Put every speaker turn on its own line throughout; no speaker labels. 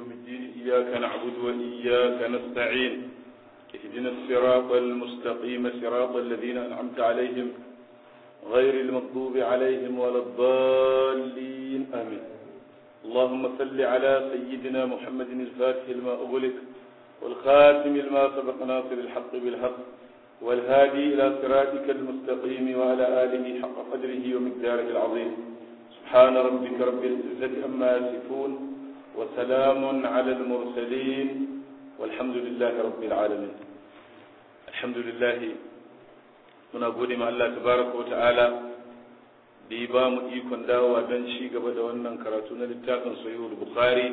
يوم الدين إياك نعبد وإياك نستعين اهدنا الصراط المستقيم صراط الذين أنعمت عليهم غير المغضوب عليهم ولا الضالين آمين اللهم صل على سيدنا محمد الفاتح لما أغلق والخاتم لما سبق ناصر الحق بالحق والهادي إلى صراطك المستقيم وعلى آله حق قدره ومقداره العظيم سبحان ربك رب العزة أما يصفون وسلام على المرسلين والحمد لله رب العالمين الحمد لله muna gode ma Allah tabaraka wata'ala da ya ba mu ikon dawowa don ci gaba da wannan karatu na littafin sahihul bukhari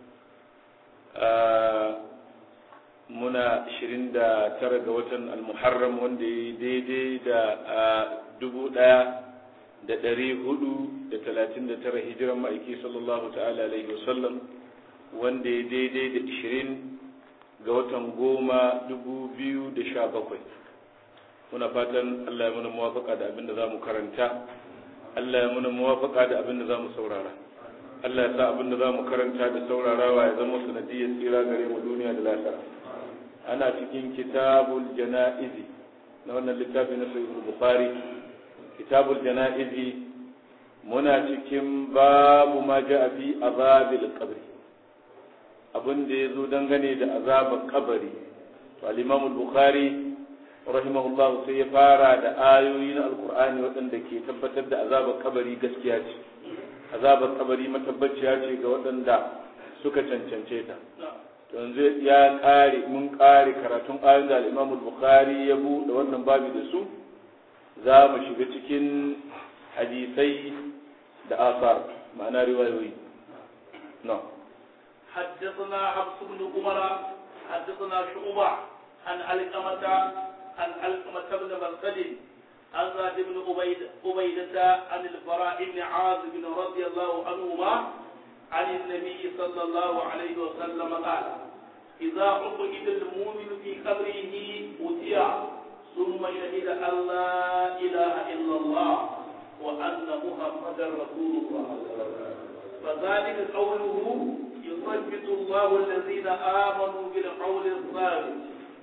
muna 29 ga watan al-muharram wanda ya daidai da dubu ɗaya da ɗari hudu da talatin da tara hijiran ma'aiki sallallahu ta'ala alaihi wasallam wanda ya daidai da ishirin ga watan goma dubu biyu da sha bakwai muna fatan Allah ya muna muwafaka da abin da za mu karanta Allah ya muna muwafaka da abin da za mu saurara Allah ya sa abin da za mu karanta da saurarawa ya zama sanadiyar tsira gare mu duniya da lafiya ana cikin kitabul jana'izi na wannan littafi na sahih bukhari kitabul jana'izi muna cikin babu ma ja'a fi azabil qabri abin da yazo dangane da azabar kabari to al-imam al-bukhari rahimahullah sai ya fara da ayoyi na alqur'ani waɗanda ke tabbatar da azabar kabari gaskiya ce azabar kabari matabbaciya ce ga waɗanda suka cancance ta yanzu ya kare mun kare karatun ayoyin da al-Imam al-Bukhari ya buɗe wannan babi da su za mu shiga cikin hadisai da asar ma'ana riwayoyi no
حدثنا حفص بن عمر حدثنا شعبة عن علقمة عن علقمة بن مرقد عن زاد بن عبيد عبيدة عن البراء بن عازب رضي الله عنهما عن النبي صلى الله عليه وسلم قال إذا عقد المؤمن في قبره أتي ثم شهد أن لا إله إلا الله وأن محمدا رسول الله فذلك قوله يثبت الله الذين آمنوا بالقول الثابت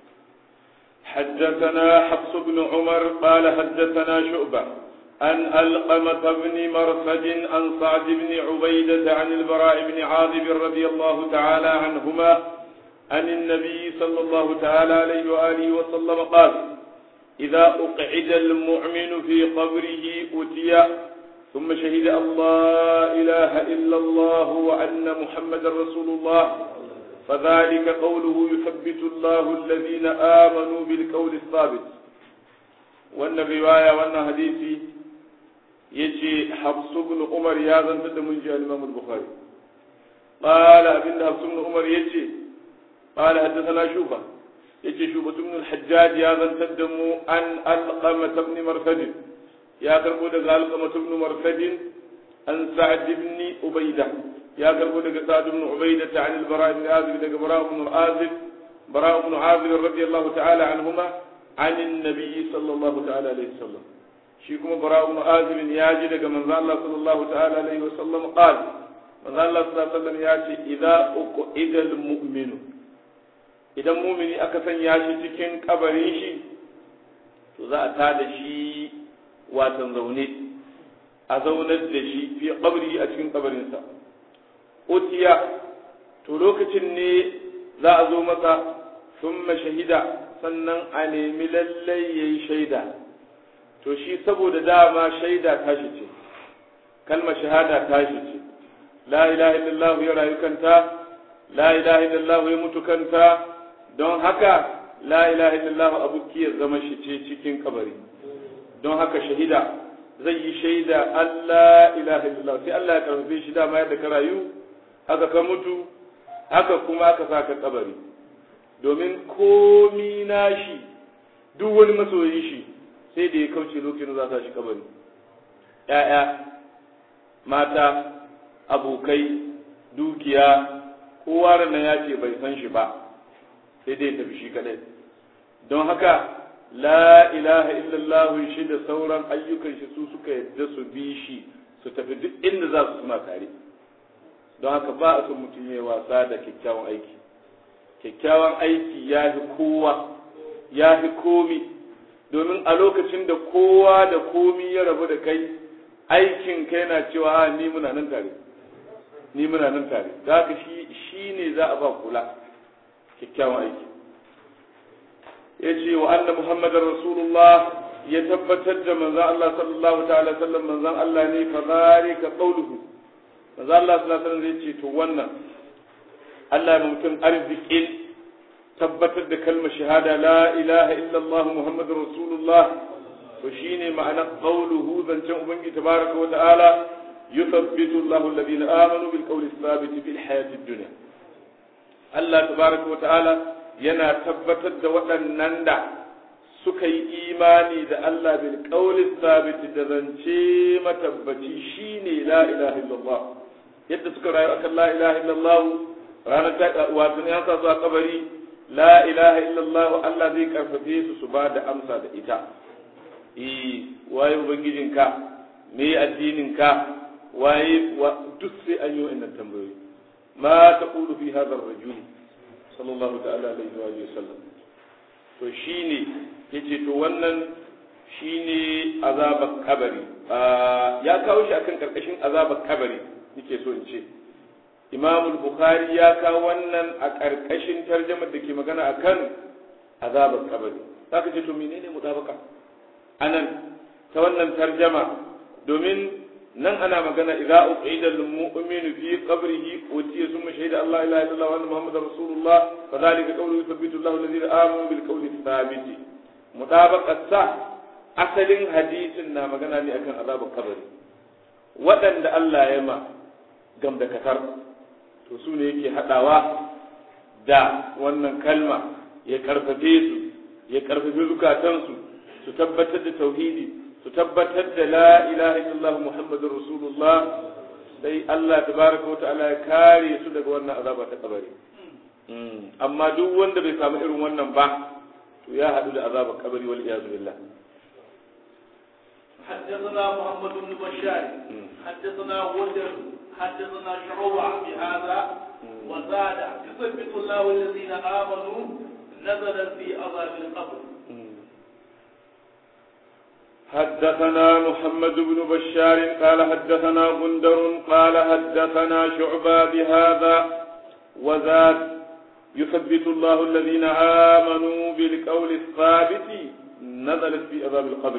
حدثنا حفص بن عمر قال حدثنا شعبة عن ألقمة بن مرصد عن سعد بن عبيدة عن البراء بن عاذب رضي الله تعالى عنهما عن النبي صلى الله تعالى عليه وآله وسلم قال إذا أقعد المؤمن في قبره أتي ثم شهد أن لا إله إلا الله وأن محمد رسول الله فذلك قوله يثبت الله الذين آمنوا بالقول الثابت وأن الرواية وأن حديثي يجي حفص بن عمر يا زنت من جاء الإمام البخاري قال أبن حفص بن عمر يجي قال حدثنا شوبة يجي شوبة بن الحجاج يا زنت أن ألقمة بن مرثد يا كربو دغ ألقمة بن مرثد أن سعد بن عبيدة يا كربو دغ سعد بن عبيدة عن البراء بن عازب دغ براء بن عازب براء بن عازب رضي الله تعالى عنهما عن النبي صلى الله تعالى عليه وسلم shi kuma bara ibn azib ya ji daga manzo Allah sallallahu ta'ala alaihi wa sallam qal manzo Allah sallallahu alaihi wasallam ya ce idza uqida al idan mu'mini aka sanya shi cikin kabarin shi to za a tada shi watan zaune a zaunar da shi fi qabri a cikin kabarinsa utiya to lokacin ne za a zo masa thumma shahida sannan a nemi lallai yayi shaida to shi saboda dama shaida tashi ce kalmar shahada tashi ce la ilaha illallah ya rayu kanta la ilaha illallah ya mutu kanta don haka la ilaha illallah abu ya zama shi ce cikin kabari don haka shahida zai yi shaida Allah ilaha illallah sai Allah ya karfafe shi dama yadda ka rayu haka ka mutu haka kuma aka saka kabari domin komi nashi duk wani masoyin shi sai da ya kauce lokacin za ta shi kabari ‘ya'ya mata abokai dukiya kowa ranar ya ce bai san shi ba sai dai tafi shi kadai don haka la ilaha illallah shi da sauran ayyukan shi su suka yadda su bi shi su tafi duk inda za su suna tare don haka ba a son mutum ya wasa da kyakkyawan aiki kyakkyawan aiki ya fi kowa ya fi komi domin a lokacin da kowa da komi ya rabu da kai aikin kai na cewa ni muna nan tare ni muna nan tare za ka shi shi ne za a ba kula kyakkyawan aiki ya ce wa anna muhammadar rasulullah ya tabbatar da manzan Allah sallallahu ta'ala sallam manzan Allah ne fa zalika qawluhu manzan Allah sallallahu alaihi wasallam zai ce to wannan Allah ya mutum arzikin tabbatar da kalmar shahada la ilaha illallah muhammadur rasulullah to shine ma'anar qawluhu zancen ubangiji tabaraka wa ta'ala yuthabbitu Allahu alladhina amanu bil qawli thabit fil hayatid dunya Allah tabaraka wa ta'ala yana tabbatar da waɗannan da suka yi imani da Allah bil qawli thabit da zance matabbaci shine la ilaha illallah yadda suka rayu akan la ilaha illallah ranar ta wato ne an sa su a kabari la ilaha illallah Allah zai karfafe su su ba da amsa da ita eh waye ubangijinka me addininka waye duk sai an yi wa'annan tambayoyi ma taqulu fi hadha ar-rajul sallallahu ta'ala alaihi wa sallam to shine yace to wannan shine azabar kabari ya kawo shi akan karkashin azabar kabari nake so in ce Imam Bukhari ya kawo wannan a karkashin tarjumar da ke magana akan azabar kabari zaka ce to menene mutabaka anan ta wannan tarjama domin nan ana magana idza uqida lil mu'minu fi qabrihi utiya summa shahida Allah ilaha illallah wa anna muhammadar rasulullah fa dhalika qawlu yuthabbitu Allahu alladhina amanu bil qawli thabit mutabaqat sa asalin hadisin na magana ne akan azabar kabari waɗanda Allah ya ma gam da katar to su ne yake hadawa da wannan kalma ya karfafe su ya karfafe zukatansu su tabbatar da tauhidi su tabbatar da la ilaha illallah muhammadur rasulullah sai Allah tabaraka wa ta'ala ya kare su daga wannan azaba ta kabari amma duk wanda bai samu irin wannan ba to ya hadu da azabar kabari wal iyazu billah
حدثنا محمد بن بشار حدثنا غندر حدثنا شعوبة بهذا وزاد يثبت الله الذين آمنوا نزل في عذاب القبر
حدثنا محمد بن بشار قال حدثنا غندر قال حدثنا شعبة بهذا وزاد يثبت الله الذين آمنوا بالقول الثابت نزلت في عذاب القبر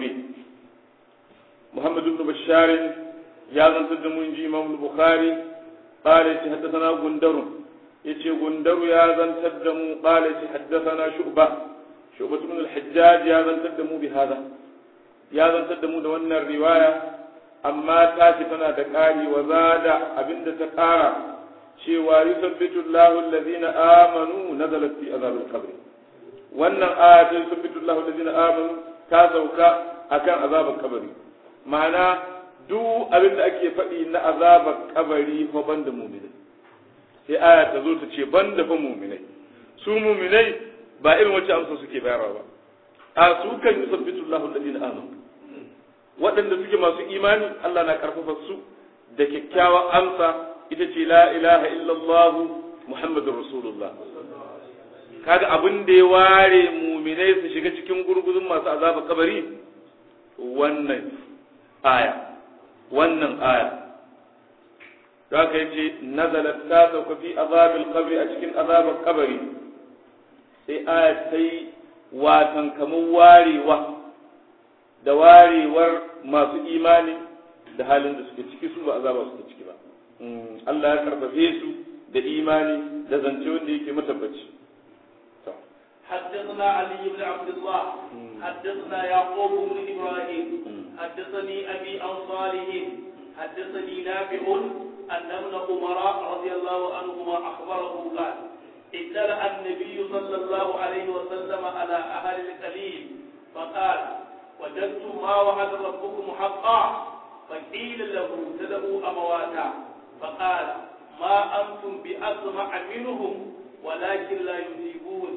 محمد بن بشار يا زنت من إمام البخاري قال حدثنا غندر يتي غندر يا زنت قال حدثنا شعبة شعبة بن الحجاج يا زنت بهذا ya zantar da mu da wannan riwaya amma ta ce tana da ƙari wa zada abinda ta ƙara cewa yusabbitu Allahu allazina amanu nazalat fi azabil qabr wannan aya ta yusabbitu Allahu allazina amanu ta sauka akan azabar kabari ma'ana duk abin da ake faɗi na azabar kabari fa banda mu'minai sai aya ta zo ta ce banda fa mu'minai su mu'minai ba irin wacce amsa suke bayarwa ba a su kan yusabbitu Allahu allazina amanu waɗanda suke masu imani Allah na karfafa su da kyakkyawan amsa ita ce la ilaha illallah muhammadur rasulullah kaga abin da ya ware muminai su shiga cikin gurguzun masu azaba kabari wannan aya wannan aya da aka yace nazalat ta sauka fi azabil qabri a cikin azabar kabari sai aya ta yi watan kamar warewa da warewar masu imani da halin da suke ciki su ba azaba suke ciki ba Allah ya karfafe su da imani da zance wanda yake matabbaci
حدثنا علي بن عبد الله حدثنا يعقوب بن ابراهيم حدثني ابي عن صالح حدثني نافع ان ابن عمر رضي الله عنهما اخبره قال اطلع النبي صلى الله عليه وسلم على اهل القليل فقال وجدتم ما وعد ربكم حقا فقيل له ابتدأوا أمواتا فقال ما أنتم بأسمع منهم ولكن لا يجيبون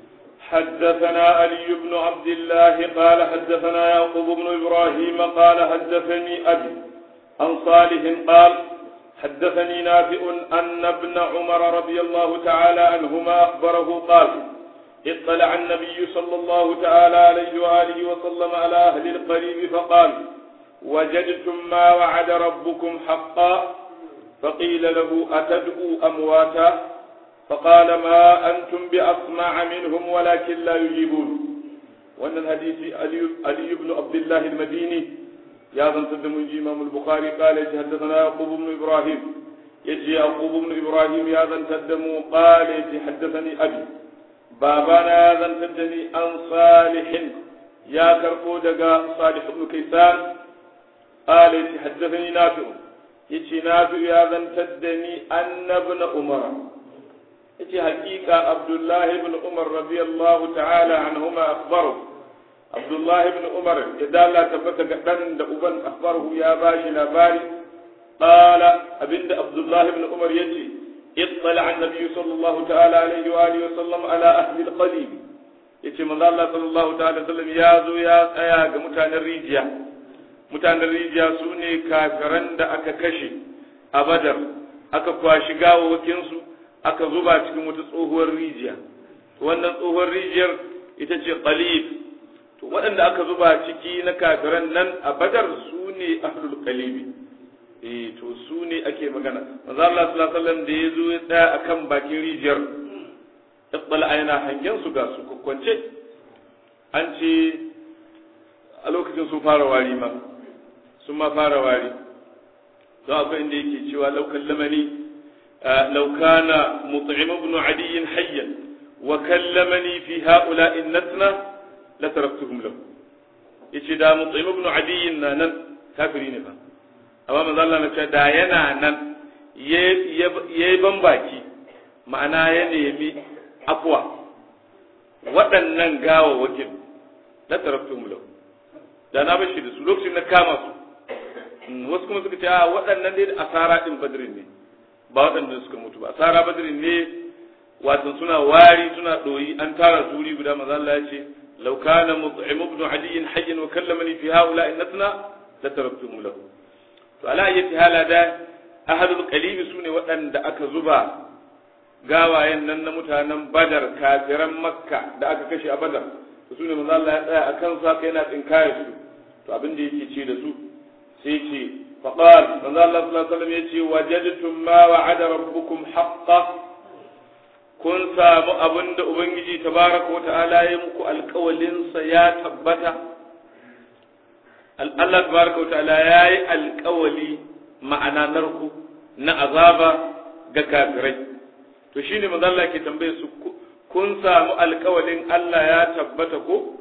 حدثنا علي بن عبد الله قال حدثنا يعقوب بن إبراهيم قال حدثني أبي عن صالح قال حدثني نافع أن ابن عمر رضي الله تعالى عنهما أخبره قال اطلع النبي صلى الله تعالى عليه وآله وسلم على أهل القريب فقال وجدتم ما وعد ربكم حقا فقيل له أتدعوا أمواتا فقال ما أنتم بأسمع منهم ولكن لا يجيبون وأن الحديث علي, علي بن عبد الله المديني يا ذن تدم إمام البخاري قال حدثنا يعقوب بن إبراهيم يجي يعقوب بن إبراهيم يا ذن تدم قال حدثني أبي بابانا يا ذن تدني عن صالح يا كرفو دقا صالح بن كيسان قال حدثني نافع يجي نافع يا ذن تدني أن ابن عمر yace hakika Abdullahi ibn Umar radiyallahu ta'ala anhuma akhbaru Abdullahi ibn Umar ya dala tabbata ga dan da uban akhbaru ya bashi labari qala abinda Abdullahi ibn Umar yace اطلع النبي صلى الله تعالى عليه واله وسلم على اهل القليب yace manzo Allah sallallahu ta'ala sallam ya zo ya tsaya ga mutanen rijiya mutanen rijiya su ne kafiran da aka kashe a Badar aka kwashi gawawakin su aka zuba cikin wata tsohuwar rijiya wannan tsohuwar rijiyar ita ce qalib to waɗanda aka zuba ciki na kafiran nan a badar su ne ahlul qalibi eh to su ne ake magana manzo Allah sallallahu alaihi wasallam da yazo ya tsaya akan bakin rijiyar iqbal ayna hangen su ga su kokkwance an ce a lokacin sun fara wari ma sun ma fara wari don akwai inda yake cewa laukan lamani لو كان مطعم بن عدي حيا وكلمني في هؤلاء النتنة لتركتهم له yace da mutsaim ibn adiyin na nan kafiri ne fa amma manzo Allah na ce da yana nan yayi bambaki ma'ana ya nemi afwa waɗannan gawawakin la taraktum lahu da na bashi da su lokacin na kama su wasu kuma suka ce a waɗannan dai asara din badrin ne ba waɗanda suka mutu ba sara badrin ne wato suna wari suna ɗoyi an tara suri guda maza Allah ya ce law kana mut'im ibn ali hayyan wa kallamani fi haula innatna la taraktum lahu to ala ayyati hala da ahadul qalibi sune waɗanda aka zuba gawayen nan na mutanen badar kafiran makka da aka kashe a badar to sune maza Allah ya tsaya akan sa kai yana tsinkaya su to abin da yake ce da su sai ce فقال من الله صلى الله عليه وسلم يتي وجدتم ما وعد ربكم حقا kun samu abin da Ubangiji tabaraka wa ta'ala ya muku alkawalinsa ya tabbata Allah tabaraka wa ta'ala ya yi alkawali ma'ana narku na azaba ga kafirai to shine manzo Allah ke tambaye su kun samu alkawalin Allah ya tabbata ko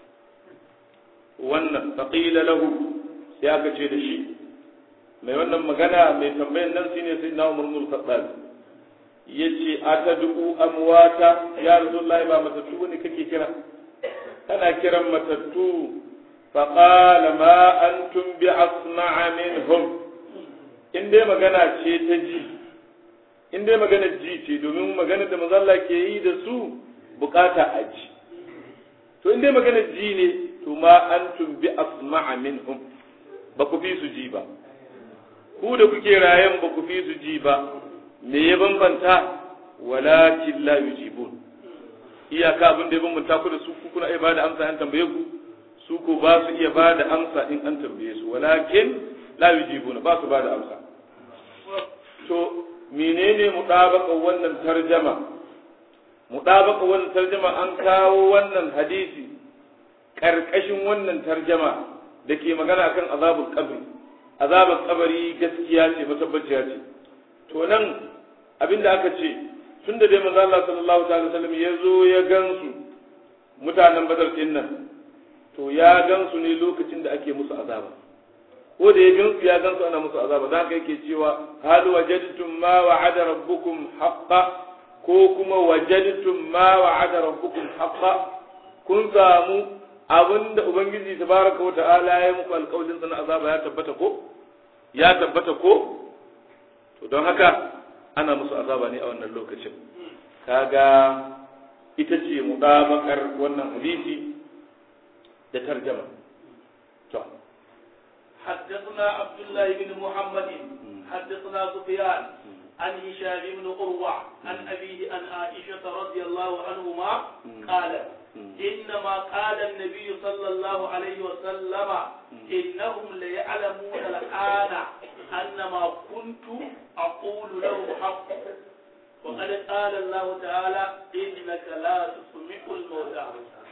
wannan faqila lahu sai aka ce da shi mai wannan magana mai tambayan nan shine sai na Umar bin Khattab yace atadu amwata ya Rasulullahi ba matattu ne kake kira kana kiran matattu fa qala ma antum bi asma'a minhum in dai magana ce ta ji in dai magana ji ce domin magana da mazalla ke yi da su bukata a ji to in dai magana ji ne to ma antum bi asma'a minhum ba ku fi su ji ba ku da kuke rayan ba ku fi su ji ba me ya bambanta walakin la yujibun iyaka abin da ya bambanta ku da su ku kuna iya bada amsa an tambaye ku su ko ba su iya bada amsa in an tambaye su walakin la yujibuna ba su bada amsa to menene mutabaka wannan tarjama mutabaka wannan tarjama an kawo wannan hadisi karkashin wannan tarjama da ke magana kan azabul qabri azabar kabari gaskiya ce matabbaciya ce to nan abinda aka ce tun da dai manzo Allah sallallahu alaihi wasallam ya zo ya gansu mutanen badar din nan to ya gansu ne lokacin da ake musu azaba ko da ya gansu ya gansu ana musu azaba da haka yake cewa hal wajadtum ma wa'ada rabbukum haqqan ko kuma wajadtum ma wa'ada rabbukum haqqan kun samu abinda ubangiji tabaraka wa ta'ala ya muku alƙawarin sa na azaba ya tabbata ko ya tabbata ko to don haka ana musu azaba ne a wannan lokacin kaga ita ce mudabakar wannan hadisi da tarjama to
حدثنا عبد الله بن محمد حدثنا حدثنا سفيان عن هشام بن عروة عن أبيه عن عائشة رضي الله عنهما قالت إنما قال النبي صلى الله عليه وسلم إنهم ليعلمون الآن أن ما كنت أقول لهم حق وقد قال الله تعالى إنك لا تسمع الموتى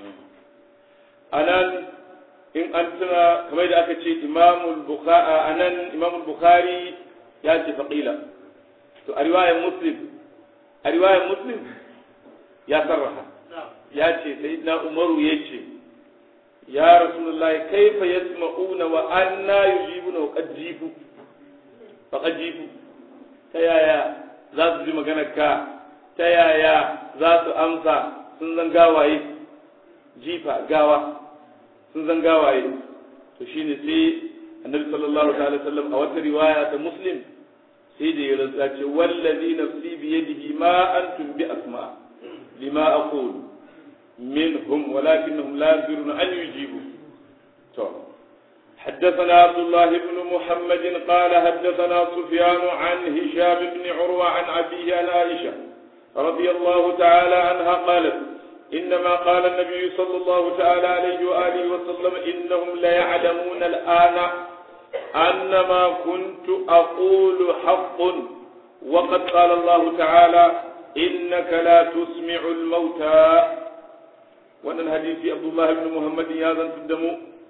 anan in an tuna kamar da aka ce imamul bukhari anan imamul bukhari ya ce faqila to a riwayar muslim a riwayar muslim ya sarraha ya ce sayyidina umaru ya ce ya rasulullahi kaifa yasma'una wa anna yujibuna wa qad jibu fa qad jibu ta yaya za su ji maganar ka ta yaya za su amsa sun zan gawaye jifa gawa sun zan gawaye to shine sai annabi sallallahu alaihi wasallam a wata riwaya ta muslim sai da ya rantsa ce wallazi nafsi bi yadihi ma antum bi asma lima aqulu منهم ولكنهم لا يقدرون أن يجيبوا طب. حدثنا عبد الله بن محمد قال حدثنا سفيان عن هشام بن عروة عن أبيه عن عائشة رضي الله تعالى عنها قالت إنما قال النبي صلى الله تعالى عليه وآله وسلم إنهم ليعلمون الآن أن ما كنت أقول حق وقد قال الله تعالى إنك لا تسمع الموتى وأن الحديث عبد الله بن محمد يازن تدمو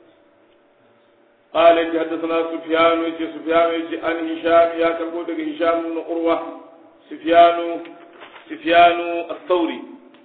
قال يجي حدثنا سفيان يجي سفيان يجي عن هشام يا كربو هشام بن قروة سفيان سفيان الثوري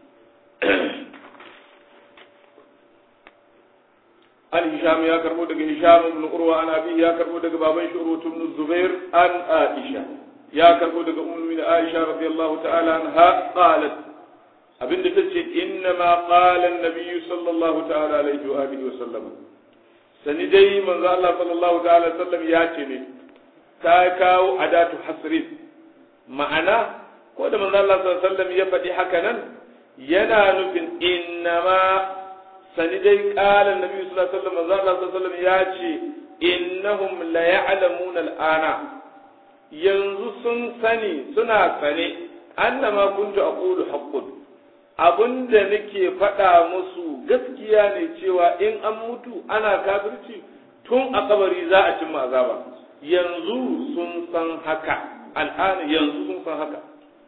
عن هشام يا كربو هشام بن قروة عن أبيه يا كربو بابن شروط بن الزبير عن عائشة يا كربو أم من عائشة رضي الله تعالى عنها قالت abin da ta ce inna ma qala an sallallahu ta'ala alaihi wa alihi wa sallam sani dai manzo Allah sallallahu ta'ala alaihi sallam ya ce ne ta kawo adatu hasrin ma'ana ko da manzo Allah sallallahu alaihi wasallam ya faɗi haka nan yana nufin inna ma sani dai qala an sallallahu alaihi wasallam manzo Allah sallallahu alaihi wasallam ya ce innahum la ya'lamuna al'ana yanzu sun sani suna sane annama kuntu aqulu haqqun abinda nake faɗa musu gaskiya ne cewa in an mutu ana kafirci tun a kabari za a cimma azaba yanzu sun san haka al'ana yanzu sun san haka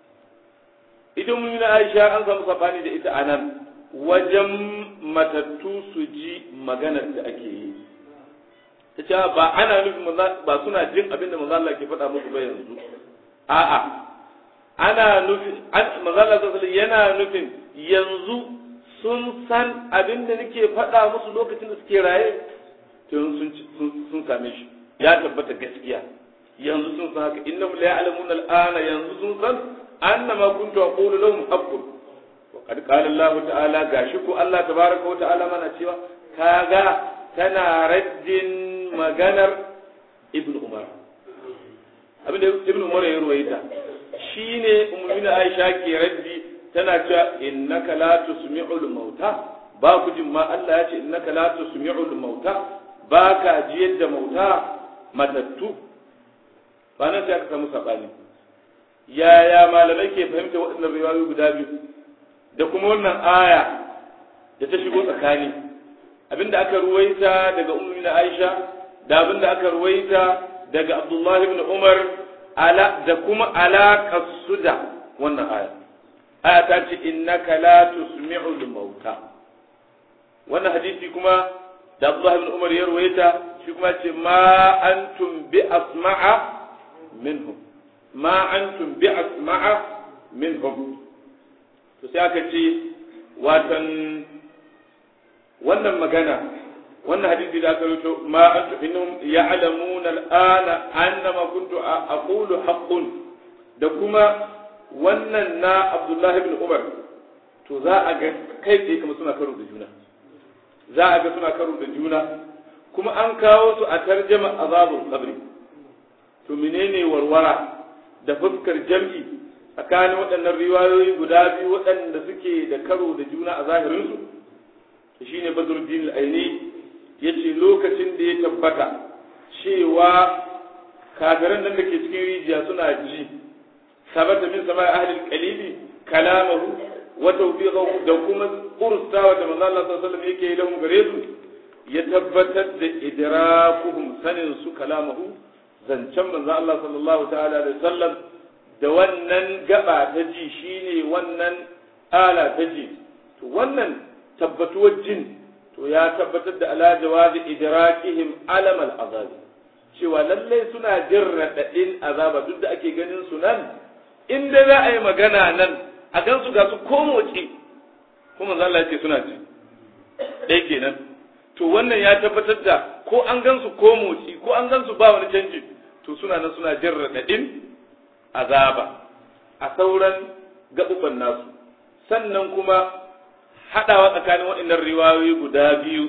idan mun na Aisha an samu sabani da ita anan wajen matattu su ji maganar da ake yi ta ce ba ana nufin ba suna jin abin da manzo Allah ke faɗa musu ba yanzu a'a ana nufin manzo Allah sallallahu yana nufin yanzu sun san abin da nake faɗa musu lokacin da suke raye tun sun same shi ya tabbata gaskiya yanzu sun san haka innahum la ya'lamuna al'ana yanzu sun san annama kuntu aqulu lahum haqqun wa qad qala Allah ta'ala gashi ko Allah tabaraka wa ta'ala mana cewa kaga tana raddin maganar ibnu umar abinda ibnu umar ya ruwaita shine ummuna aisha ke raddi tana cewa innaka la tusmi'ul mauta ba ku jin ma Allah ya ce innaka la tusmi'ul mauta ba ka ji yadda mauta matattu ba nan sai aka samu sabani yaya malamai ke fahimta waɗannan riwayoyi guda biyu da kuma wannan aya da ta shigo tsakani abinda aka ruwaita daga ummu Aisha da abinda aka ruwaita daga Abdullahi ibn Umar ala da kuma alaƙar su da wannan aya aya ta ce innaka la tusmi'ul mauta wannan hadisi kuma da Abdullah ibn Umar ya ruwaita shi kuma ce ma antum bi asma'a minhum ma antum bi asma'a minhum to sai aka ce watan wannan magana wannan hadisi da aka rubuto ma antum innahum ya'lamuna al'ana annama kuntu aqulu haqqun da kuma wannan na Abdullahi ibn Umar to za a ga kai tsaye kuma suna karo da juna za a ga suna karo da juna kuma an kawo su a tarjama azabul qabri to menene warwara da fuskar jam'i tsakanin waɗannan riwayoyi guda biyu waɗanda suke da karo da juna a zahirinsu to shine Badruddin al-Aini yace lokacin da ya tabbata cewa kafiran nan da ke cikin rijiya suna ji sabata min sama ahli al-qalibi kalamahu wa tawfiqahu da kuma kurstawa da manzo Allah sallallahu alaihi wasallam yake yi lahum gare su ya tabbatar da idrakuhum sanin su kalamahu zancen manzo Allah sallallahu ta'ala alaihi wasallam da wannan gaba ta ji shine wannan ala ta ji to wannan tabbatuwar jin to ya tabbatar da ala jawazi idrakihim alam al-azab cewa lalle suna jin radadin azaba duk da ake ganin su nan in dai za a yi magana nan a gan su ga su ko motsi kuma manzo Allah ya ce suna ji dai kenan to wannan ya tabbatar da ko an gan su ko motsi ko an gan su ba wani canji to suna nan suna jin radadin azaba a sauran gaɓuɓɓan nasu sannan kuma haɗawa tsakanin waɗannan riwayoyi guda biyu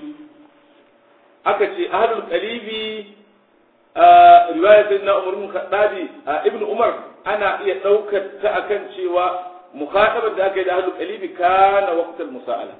aka ce ahlul qalibi a riwayar sai na umar mukhaddabi a ibnu umar ana iya ɗaukar ta akan cewa mukhatabar da aka yi da ahlul qalibi kana waqtal musa'ala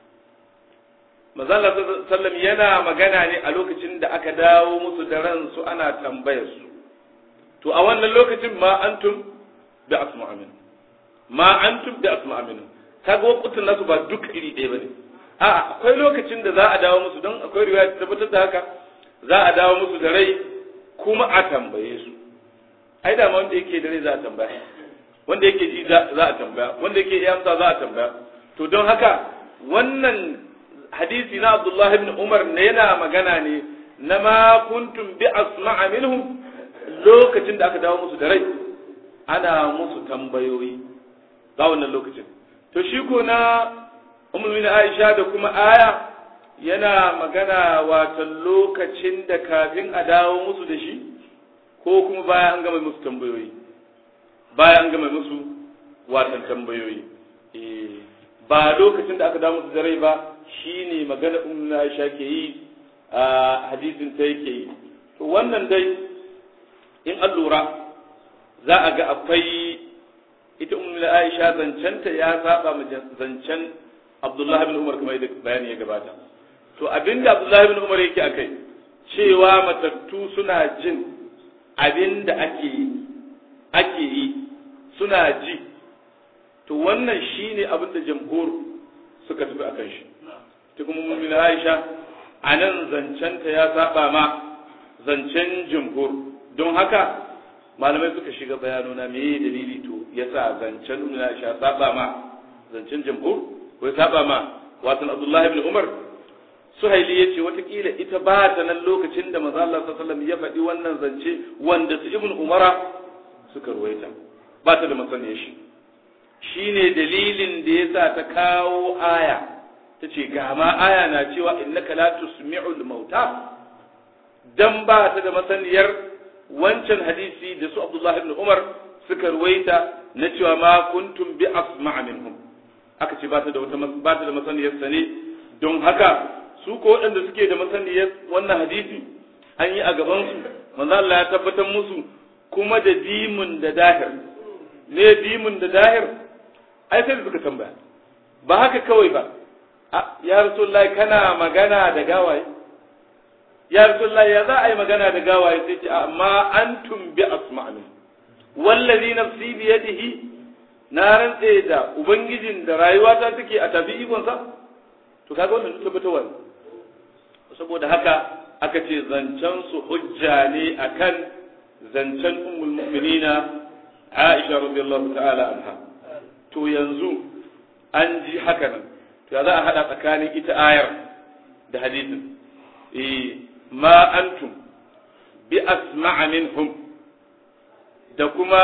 manzo Allah sallam yana magana ne a lokacin da aka dawo musu da ransu ana tambayar su to a wannan lokacin ma antum bi asma'a min ma antum bi asma'a min kaga wakutun nasu ba duk iri ɗaya bane a akwai lokacin da za a dawo musu don akwai riwaya ta tabbatar da haka za a dawo musu da rai kuma a tambaye su ai da wanda yake da rai za a tambaya wanda yake ji za a tambaya wanda yake iya amsa za a tambaya to don haka wannan hadisi na Abdullah ibn Umar ne yana magana ne na ma kuntum bi asma'a minhum lokacin da aka dawo musu da rai ana musu tambayoyi ga wannan lokacin to shi ko na ummul Aisha da kuma aya yana magana wata lokacin da kafin a dawo musu da shi ko kuma bayan an gama musu tambayoyi bayan an gama musu watan tambayoyi ba lokacin da aka dawo musu da rai ba shine magana ummul Aisha ke yi a hadisin ta yake yi to wannan dai in an lura za a ga akwai ita ummul Aisha zancenta ya saba ma zancen Abdullahi bin Umar kamar yadda bayani ya gabata to abinda Abdullahi bin Umar yake akai cewa matattu suna jin abinda ake ake yi suna ji to wannan shine abinda jamhur suka tafi akan shi ta kuma mu'min Aisha anan zancenta ya saba ma zancen jamhur don haka malamai suka shiga bayanona me dalili to yasa zancen mu'min Aisha saba ma zancen jamhur ko ya saba ma watan Abdullahi ibn Umar Suhaili ya ce watakila ita ba ta nan lokacin da manzo Allah sallallahu ya faɗi wannan zance wanda su ibn Umara suka ruwaita ba ta da masaniyar shi shine dalilin da yasa ta kawo aya ta ce ga ma aya na cewa innaka la tusmi'ul mauta dan ba ta da masaniyar wancan hadisi da su Abdullahi ibn Umar suka ruwaita na cewa ma kuntum bi asma'a minhum aka ce ba ta da wata ba ta da masaniyar sa ne don haka su ko waɗanda suke da masaniyar wannan hadisi an yi a gaban su manzo Allah ya tabbatar musu kuma da dimun da dahir ne dimun da dahir ai sai suka tambaya ba haka kawai ba ya rasulullahi kana magana da gawaye ya rasulullahi ya za a yi magana da gawaye sai ce amma antum bi asma'in wallazi nafsi bi yadihi na rantse da ubangijin da rayuwata take a tafi ikonsa to kaga wannan duk tabbatarwa saboda haka aka ce zancen su hujja ne akan zancen ummul mu'minina Aisha radiyallahu ta'ala anha to yanzu an ji haka nan to ya za a hada tsakanin ita ayar da hadisin eh ma antum bi asma'a minhum da kuma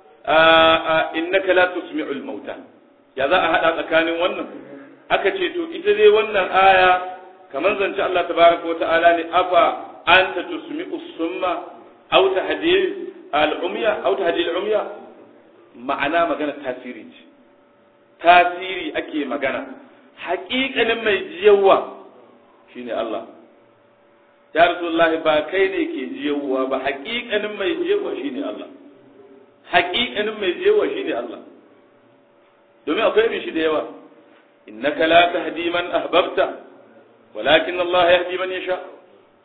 innaka la tusmi'ul mauta ya za a hada tsakanin wannan aka ce to ita dai wannan aya kamar zance Allah tabaraka wata'ala ne afa anta tusmi'us summa aw tahdil al-umya aw tahdil al-umya ma'ana magana tasiri ce tasiri ake magana haƙiƙanin mai jiyawa shine Allah ya rasulullahi ba kai ne ke jiyawa ba haƙiƙanin mai jiyawa shine Allah haƙiƙanin mai jewa shi ne Allah domin akwai irin shi da yawa innaka la tahdi man ahbabta walakin Allah yahdi man yasha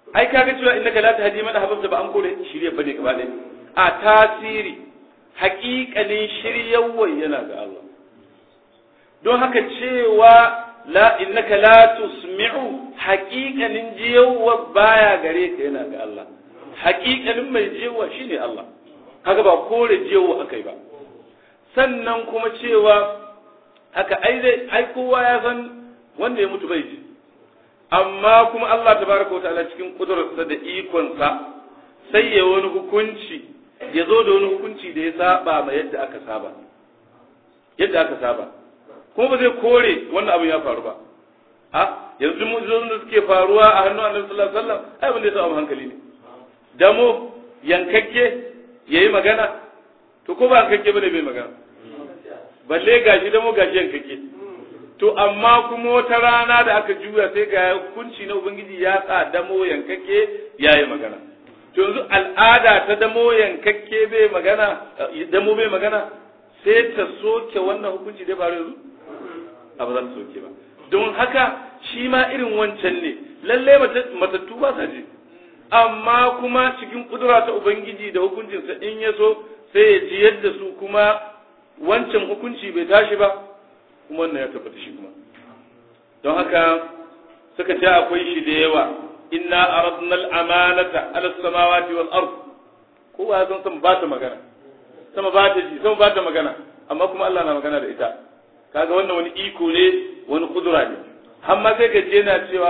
ai kaga cewa innaka la tahdi man ahbabta ba an kore shirye bane gaba ɗaya a tasiri haƙiƙanin shiryawar yana ga Allah don haka cewa la innaka la tusmi'u haƙiƙanin jiyawar baya gare ka yana ga Allah haƙiƙanin mai jiyawa shine Allah kaga ba kore jiyawa akai ba sannan kuma cewa haka ai dai ai kowa ya san wanda ya mutu bai ji amma kuma Allah tabaraka wa ta'ala cikin kudurarsa da ikonsa sai ya wani hukunci ya zo da wani hukunci da ya saba ma yadda aka saba yadda aka saba kuma ba zai kore wannan abin ya faru ba a yanzu mu'jizozin da suke faruwa a hannun Annabi sallallahu alaihi wasallam ai abin da ya saba hankali ne damo yankakke yayi magana to ko ba yankakke bane bai magana balle gashi damo gashi yankakke to amma kuma wata rana da aka juya sai ga hukunci na ubangiji ya sa damo yankakke yayi magana to yanzu al'ada ta damo yankakke bai magana damo bai magana sai ta soke wannan hukunci da faru yanzu a ba za ta soke ba don haka shi ma irin wancan ne lalle matattu ba sa ji amma kuma cikin kudura ta ubangiji da hukuncinsa in ya so sai ya ji yadda su kuma wancan hukunci bai tashi ba kuma wannan ya tabbata shi kuma don haka suka ce akwai shi da yawa inna aradna al-amanata ala samawati wal ard kowa ya san sama ba ta magana sama ba ta ji sama ba ta magana amma kuma Allah na magana da ita kaga wannan wani iko ne wani kudura ne har ma sai gaje yana cewa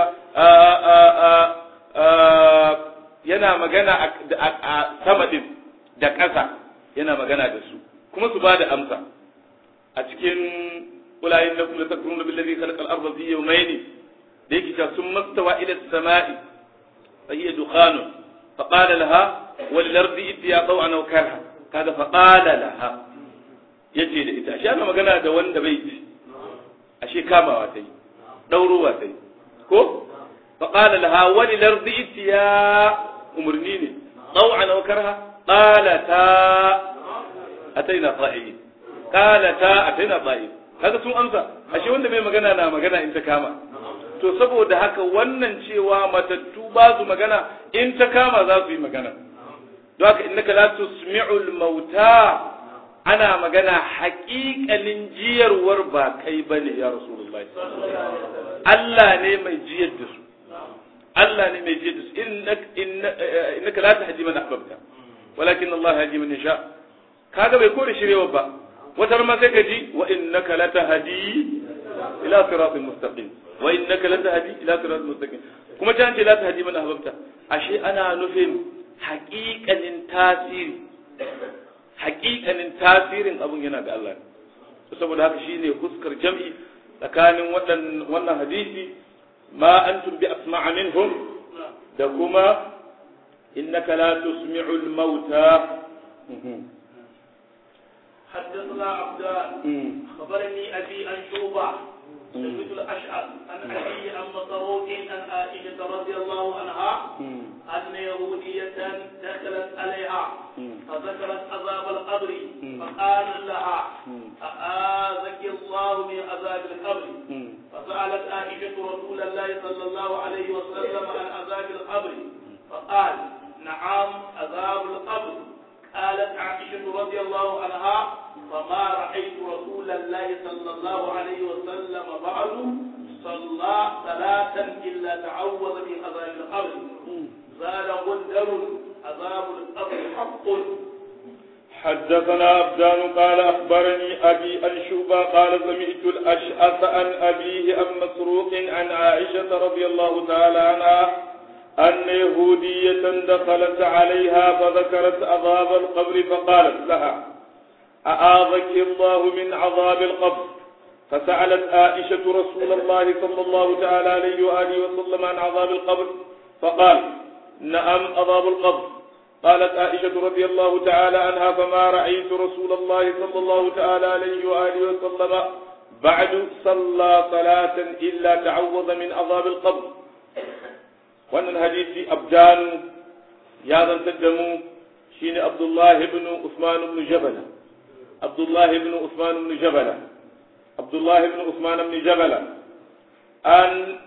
yana magana a sama din da ƙasa yana magana da su kuma su ba da amsa a cikin kulayin na kula takuruna billazi khalaqa al-ardha fi yawmayn da yake cewa sun mastawa ila as-sama'i fa hiya dukhanun fa qala laha wal ardi itiya taw'an aw karha kaga fa qala laha yace da ita ashe ana magana da wanda bai ji ashe kamawa ta yi daurowa ta yi ko fa qala laha wal ardi itiya umurni ne taw'an aw karha qalata ataina ta'in qalata ataina ta'in kaga sun amsa ashe wanda bai magana na magana in ta kama to saboda haka wannan cewa matattu ba su magana in ta kama za su yi magana don haka innaka la tusmi'ul mauta ana magana haƙiƙanin jiyarwar ba kai bane ya rasulullahi Allah ne mai jiyar da su Allah ne mai jiyar da su innaka la tahdi man ahbabta walakin Allah yahdi man yasha kaga bai kore shirewa ba wata ma sai ka ji wa innaka latahdi ila siratin mustaqim wa innaka latahdi ila siratin mustaqim kuma ta ce la tahdi man ahbabta ashe ana nufin haƙiƙanin tasiri haƙiƙanin tasirin abun yana ga Allah saboda haka shine huskar jam'i tsakanin wannan hadisi ma antum bi asma'a minhum da kuma innaka la tusmi'ul mauta
حدثنا عبدان خبرني ابي عن شوبه سميت الاشعر عن ابي عن مسروق عن عائشه رضي الله عنها ان يهوديه دخلت عليها فذكرت عذاب القبر فقال لها اعاذك الله من عذاب القبر فسالت عائشه رسول الله صلى الله عليه وسلم عن عذاب القبر فقال نعم عذاب القبر قالت عائشة رضي الله عنها فما رأيت رسول الله صلى الله عليه وسلم بعد صلى صلاة إلا تعوذ من عذاب القبر زاد غندر عذاب القبر حق
حدثنا عبدان قال أخبرني أبي عن شوبة قال سمعت الأشعث عن أبيه عن مسروق عن عائشة رضي الله تعالى عنها أن يهودية دخلت عليها فذكرت عذاب القبر فقالت لها أعاذك الله من عذاب القبر فسألت عائشة رسول الله صلى الله تعالى عليه وآله وسلم عن عذاب القبر فقال نعم عذاب القبر قالت عائشة رضي الله تعالى عنها فما رأيت رسول الله صلى الله تعالى عليه وآله وسلم بعد صلى صلاة إلا تعوذ من عذاب القبر wannan hadisi abdan ya zantar da mu shine abdullahi ibn usman ibn jabala abdullahi ibn usman ibn jabala abdullahi ibn usman ibn jabala an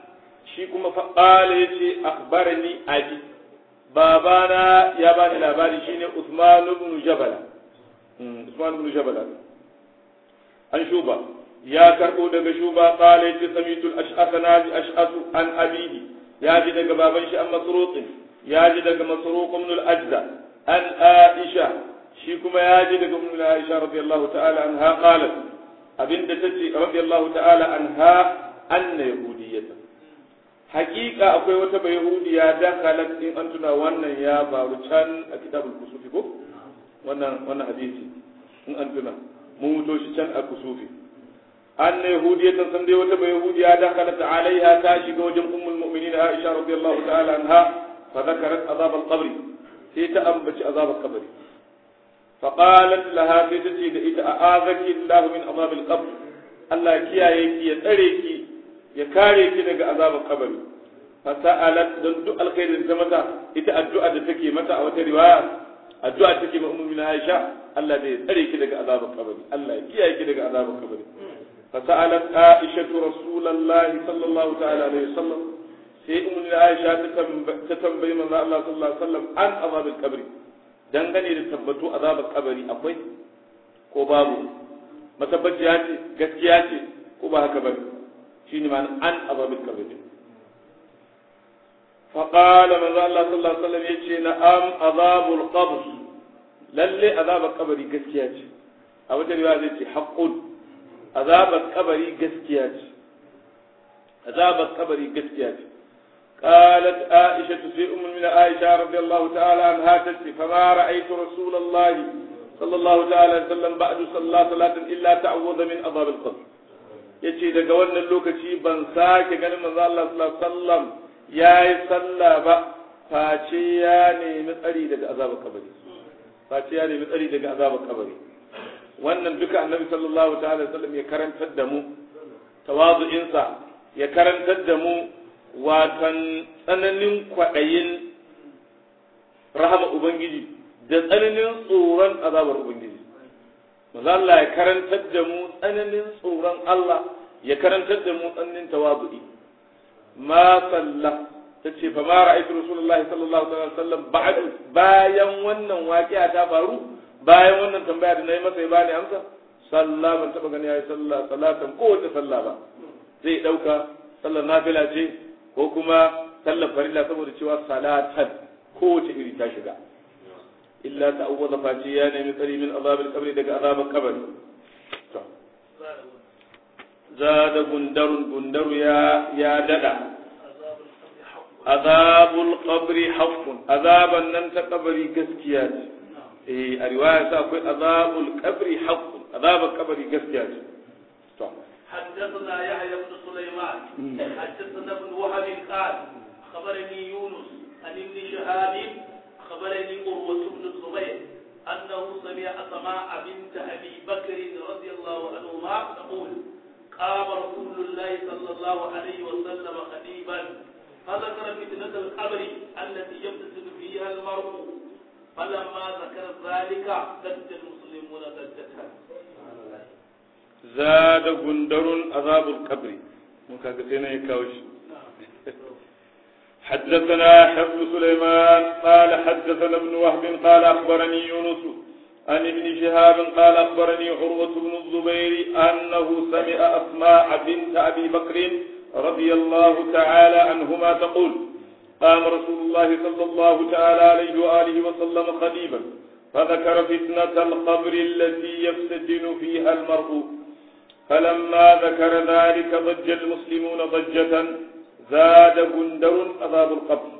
shi kuma fa qala yace akhbarani abi babana ya bani labari shine Usman ibn Jabala Usman ibn Jabala an shuba ya karbo daga shuba qala yace samitu al-ash'ath naji ash'ath an abihi ya ji daga baban shi an masruq ya ji daga masruq ibn al-ajda an aisha shi kuma ya ji daga ibn aisha radiyallahu ta'ala anha qalat abinda tace radiyallahu ta'ala anha anna yahudiyyatan hakika akwai wata bai yahudiya dakhalat in an tuna wannan ya faru can a kitabul kusufi ko wannan wannan hadisi in an tuna mun muto shi can a kusufi anna yahudiyatan san dai wata bai yahudiya dakhalat alaiha ta shiga wajen ummul mu'minin aisha radiyallahu ta'ala anha fa dhakarat azab al-qabr sai ta ambaci azab al-qabr fa qalat laha sai ta ce da ita a'azaki Allah min azab al-qabr Allah kiyaye ki ya tsare ki ya kare ki daga azabar kabari fa sa'alat don duk alkhairin ta mata ita addu'a da take mata a wata riwaya addu'a take ma ummu Aisha Allah da ya tsare ki daga azabar kabari Allah ya kiyaye ki daga azabar kabari fa sa'alat Aisha Rasulullahi sallallahu ta'ala alaihi wasallam sai ummu Aisha ta tambayi manzo Allah sallallahu alaihi wasallam an azabar kabari dangane da tabbatu azabar kabari akwai ko babu matabbaciya ce gaskiya ce ko ba haka bane shine ma an azabil kabir فقال من الله صلى الله عليه وسلم يجي نعم عذاب القبر lalle azabar kabari gaskiya ce a wata riwaya zai ce haqqun azabar kabari gaskiya ce azabar kabari gaskiya ce قالت عائشة في أم من عائشة رضي الله تعالى عنها تسي فما رأيت رسول الله صلى الله تعالى عليه وسلم بعد صلى صلاة إلا تعوذ من عذاب القبر yace daga wannan lokaci ban sake ganin manzo Allah sallallahu alaihi wasallam yayi sallah ba face ya nemi tsari daga azabar kabari face ya nemi tsari daga azabar kabari wannan duka annabi sallallahu ta'ala wasallam ya karantar da mu tawazu'insa ya karantar da mu watan tsananin kwaɗayin rahama ubangiji da tsananin tsoron azabar ubangiji manzo Allah ya karantar da mu tsananin tsoron Allah ya karantar da mu tsananin tawazu'i ma sallah tace fa ma ra'aytu rasulullahi sallallahu alaihi wasallam ba'du bayan wannan waqi'a ta faru bayan wannan tambaya da nayi masa ya bani amsa sallah ban taba gani yayi sallah salatan ko wata sallah ba zai dauka sallar nafila ce ko kuma sallar farilla saboda cewa salatan ko wace iri ta shiga illa ta'awwadha fati ya nemi tsari min azabil qabri daga azabar kabari to zada gundarun gundaru ya ya dada azabul qabri haqqun azaban nan ta kabari gaskiya ce eh a riwaya sa akwai azabul qabri haqqun azabul qabri gaskiya ce to
حدثنا يحيى بن سليمان حدثنا ابن وهب قال خبرني يونس عن ابن شهاب خبرني قروة بن الزبير أنه سمع أسماء بنت أبي بكر رضي الله عنهما تقول قام رسول الله صلى الله عليه وسلم خطيبا فذكر فتنة القبر التي يفتتن فيها المرء فلما ذكر ذلك سد المسلمون سدتها
زاد غندر عذاب القبر مكاكتين يكاوش حدثنا حفظ سليمان قال حدثنا ابن وهب قال أخبرني يونس عن ابن شهاب قال أخبرني عروة بن الزبير أنه سمع أسماء بنت أبي بكر رضي الله تعالى عنهما تقول قام رسول الله صلى الله تعالى عليه وآله وسلم خطيبا فذكر فتنة القبر التي يفتتن فيها المرء فلما ذكر ذلك ضج المسلمون ضجة زاد غندر عذاب القبر